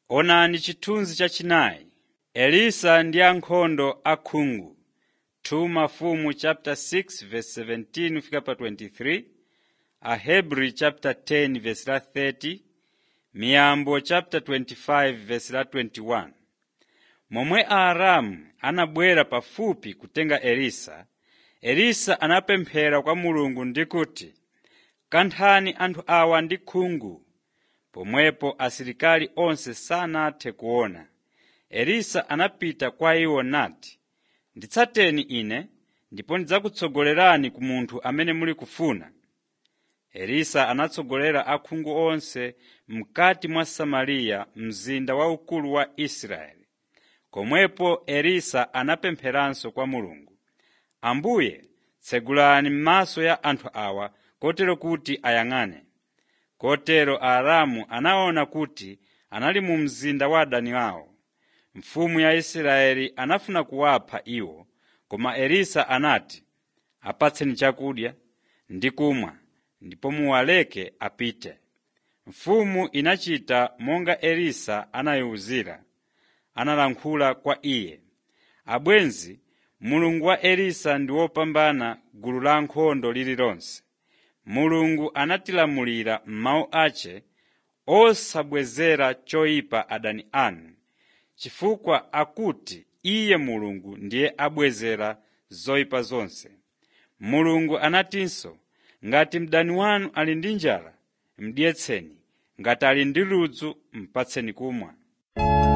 Onani chithunzi chachinayi. Elisa ndi ankhondo akhungu 2 Mafumu chapter 6 verse 17 fika pa 23, Ahebri chapter 10 verse la 30, Miyambo chapter 25 verse la 21. Momwe Aaramu anabwera pafupi kutenga Elisa, Elisa anapemphera kwa Mulungu ndi kuti, “Kanthani anthu awa ndi khungu.” Pomwepo asilikali onse sanathe kuona. Elisa anapita kwa iwo nati, “Nditsateni ine, ndipo ndidzakutsogolerani ku munthu amene muli kufuna.” Elisa anatsogolera akhungu onse mkati mwa Samariya mzinda waukulu wa Israeli. Komwepo Elisa anapempheranso kwa Mulungu, “Ambuye tsegulani maso ya anthu awa kotero kuti ayang'ane.” Kotero Aaramu anaona kuti anali mu mzinda wa adani awo. Mfumu ya Israeli anafuna kuwapha iwo, koma Elisa anati, “Apatseni chakudya ndi kumwa ndipo muwaleke apite.” Mfumu inachita monga Elisa anayiwuzira. Analankhula kwa iye, “Abwenzi, Mulungu wa Elisa ndi wopambana gulu la ankhondo lililonse. Mulungu anatilamulira m'mawu ace osabwezera choyipa adani anu, chifukwa akuti Iye Mulungu ndiye abwezera zoyipa zonse. Mulungu anatinso, ngati mdani wanu ali ndi njala, mudyetseni, ngati ali ndi ludzu mupatseni kumwa.”